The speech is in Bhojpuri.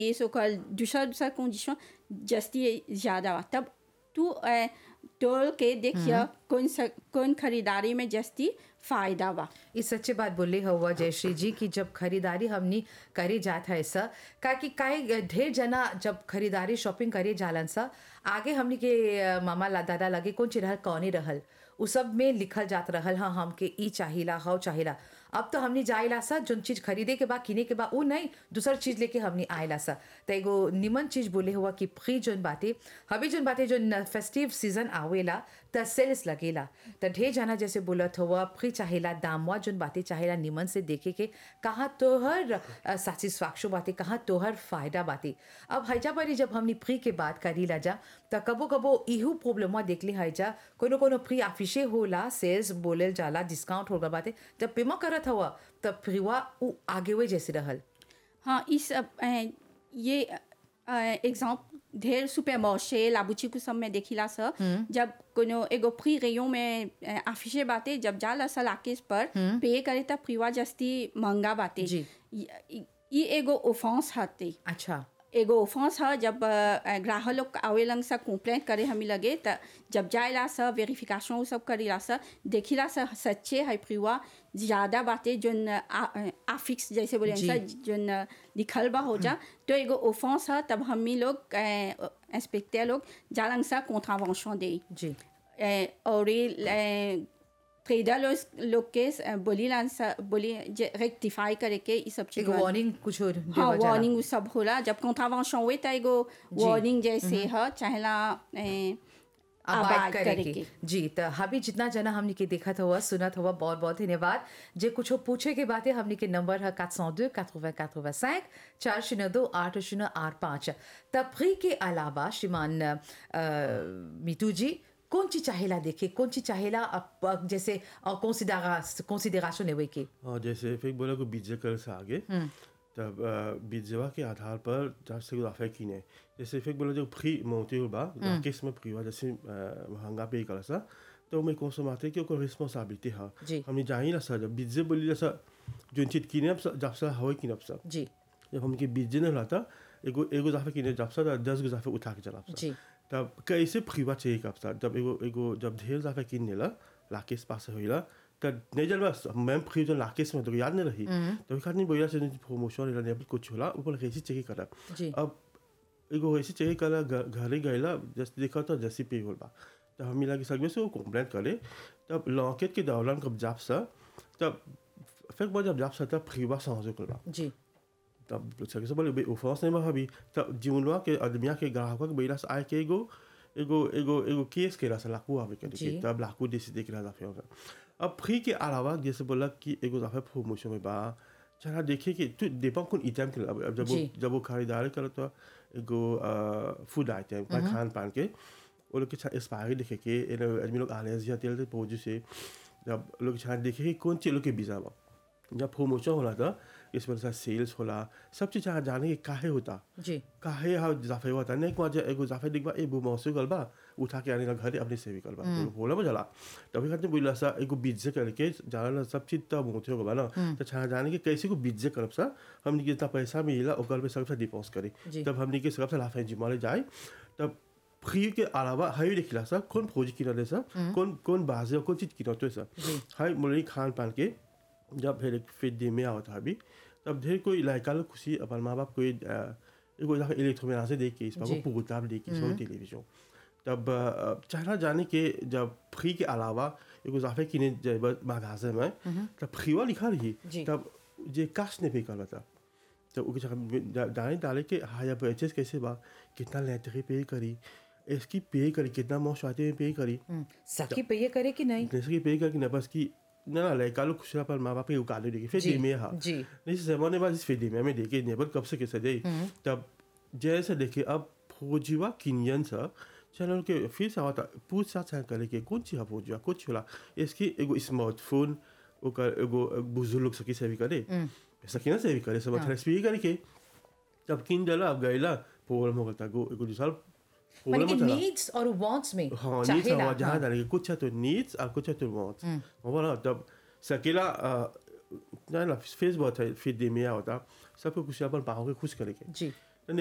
ये सो कल दूसरा दूसरा कंडीशन जस्ती ज़्यादा बा तब तू अ, तोल के देखिए कौन सा कौन खरीदारी में जस्ती फायदा बा ये सच्ची बात बोले हुआ जयश्री जी की जब खरीदारी हमनी करे जात है ऐसा का कि काहे ढेर जना जब खरीदारी शॉपिंग करे जालन सा आगे हमनी के अ, मामा ला दादा लगे कौन चीज रहल कौने रहल उ सब में लिखल जात रहल हाँ हमके ई चाहिला हव चाहिला अब तो हमनी जाइला सा जोन चीज खरीदे के बा किने के बा उ नहीं दूसर चीज लेके हमनी आइला सा त एगो निमन चीज बोले हुआ कि फ्री जोन बाते हबी जोन बाते जोन फेस्टिव सीजन आवेला त सेल्स लगेला त ढेर जाना जैसे बोलत हुआ फ्री चाहेला दामवा जोन बाते चाहेला निमन से देखे के कहाँ तोहर सेटिस्फैक्शन बाते कहाँ तोहर फायदा बाते अब हैजा परी जब हमनी फ्री के बात करी ला जा त कबो कबो इहू प्रॉब्लम देखली हैजा कोनो कोनो फ्री ऑफिसे होला सेल्स बोलेल जाला डिस्काउंट होगा बाते जब पेमा करत हुआ तब फ्रीवा उ आगे वे जैसे रहल हाँ इस अ, अ, ये एग्जाम्पल ढेर सुपर मार्शे लाबुची को सब में देखिला स जब कोनो एगो फ्री रेयो में आफिशे बाते जब जाला सा लाकेस पर पे करे तब फ्रीवा जस्ती महंगा बाते जी। इ- इ एगो ऑफेंस हते अच्छा एगो ऑफेंस है जब अ, ग्राहक लोग आवेलन सा कंप्लेंट करे हमी लगे त जब जाएला सा वेरिफिकेशन उ सब करेला सा देखिला सा सच्चे है प्रिवा ज़्यादा बातें जोन आफिक्स जैसे बोले जी। सा जोन लिखल बा हो जा तो एगो ऑफेंस है तब हमी लोग इंस्पेक्टर लोग जालन सा कॉन्ट्रावेंशन दे जी ए, और ये ट्रेडर लोग लोग के अ, बोली लान सा बोली रेक्टिफाई करे के ये सब चीज एगो वार्निंग कुछ और हाँ देवल जाला। वार्निंग उ सब होला जब कॉन्ट्रावेंशन हुए त एगो वार्निंग जैसे है चाहेला ए, आबाद आबाद करे करे के के जी तो हबी जितना जना हमने के देखत हुआ सुनत हुआ बहुत बहुत धन्यवाद जे कुछ पूछे के बातें हमने के नंबर है 402 80 85 चार शून्य दो आठ शून्य आठ पाँच तफरी के अलावा श्रीमान अ, मीतू जी कौन चीज चाहेला देखे कौन चीज चाहेला अप- अ, जैसे कंसिडरेशन लेवे के और जैसे फिर बोला को बीजे कर से आगे तब बीजेवा के आधार पर जब से गुदाफे कीने जैसे फिर बोला जो फ्री मोती बा केस में फ्री हुआ जैसे अ, महंगा पे कर सा तो मैं कौन सा माते कि ओकर रिस्पांसिबिलिटी है जी। हमने जानी ना सर जब बीजे बोली जैसा जो चीज कीने अब सा- जब सा हवा कीने अब सा जी जब हमके बीजे नहीं रहता एगो एगो जाफे कीने जब सा दस गो जाफे उठा के चला जी। तब कैसे फ्रीवा चाहिए कब सा जब एगो एगो जब ढेर जाफे किन ला लाकेस पास होइला तब नहीं जल बस मैम फ्री जो लाकेस में तो याद नहीं रही तो एक आदमी बोला से प्रमोशन इला नहीं कुछ होला ऊपर कैसे चेक करा जी। अब एगो ऐसे चेक करा घ- घरे गईला जस्ट देखा तो जैसी पे होल बा तब हम मिला के सगवे से वो कंप्लेंट करे तब लॉकेट के दौरान कब जाप सा तब फिर बाद जब जाप सा तब फ्रीवा समझ कर बा जी तब सके से बोले उफास नहीं भाभी तब जीवनवा के आदमिया के ग्राहक के बैला से आए के एगो एगो एगो एगो केस के रहा लाकू आवे के जी। तब लाकू देसी देख रहा था होगा अब फ्री के अलावा जैसे बोला कि एगो दफा प्रमोशन में बा चला देखिए कि तू देपा कौन आइटम के अब अब जब वो जी। जब वो खरीदारी करे तो एगो फूड आइटम खान पान के वो लोग के छा एक्सपायरी देखे के ये लोग आदमी लोग आने से तेल से पहुंचे से जब लोग छा देखे कि कौन चीज लोग के बीजा बा जब प्रमोशन होला था इस वजह से सेल्स होला सब चीज चाहे जाने के काहे होता जी काहे हा जाफे होता नहीं को एगो जाफे दिखबा ए बु मौसू गलबा उठा के आने का घर अपने से भी गलबा तो बोला बजला तभी खाते बोला सा एगो बीजे करके जाना ना सब चीज तब होते होगा ना तो चाहे जाने के कैसे को बीजे करब सा हमने के जितना पैसा मिला ओकर पे सबसे डिपोज करे जी। तब हमने के सबसे लाफे जिमाले जाए तब फ्री के अलावा हाई देखिला सा कौन फौजी किना दे सा कौन कौन बाजे कौन चीज किना तो सा हाई मुरली खान पान के जब फिर एक फिर दिन में आवता अभी तब ढेर कोई लड़का लोग खुशी अपन माँ बाप कोई अ, एगो जहाँ इलेक्ट्रोमेना से देख के इस जी। पर प्रोग्राम देख के इसमें टेलीविजन तब अ, चाहना जाने के जब फ्री के अलावा एगो जाफे किने जब मागाजे में तब फ्रीवा लिखा रही जी। तब जे काश ने पे कर था तो उसके जगह डाले डाले के हाया परचेस कैसे बा कितना लेटरी पे करी इसकी पे करी कितना मौसम में पे करी हम्म, सखी पे ये करे कि नहीं जैसे कि पे करके ना बस की ना ना लड़का लोग खुश पर माँ बाप के उगाले देखे फिर जी, दिन में हाँ जी। नहीं जमाने बाद इस फिर में देखे नेबर कब से कैसे दे तब जैसे देखे अब फौजीवा किनियन सा चैनल के फिर से आता पूछ साथ करे के कौन चीज फौजीवा कुछ होला इसकी एगो स्मार्टफोन ओकर एगो बुजुर्ग लोग सकी से भी करे सकी ना से भी करे सब थ्रेस भी करे के तब किन जला अब गईला प्रॉब्लम हो गया गो एगो दूसरा माने प्रॉब्लम कि हो चला नीड्स और वांट्स में हाँ नीड्स चाहेला, हवा जहाँ हाँ। डालेंगे कुछ है तो नीड्स और कुछ है तो वांट्स बोला तब सकेला ना ना फेस बहुत है फिर दिन में होता सबको खुश अपन पाओ के खुश करेंगे जी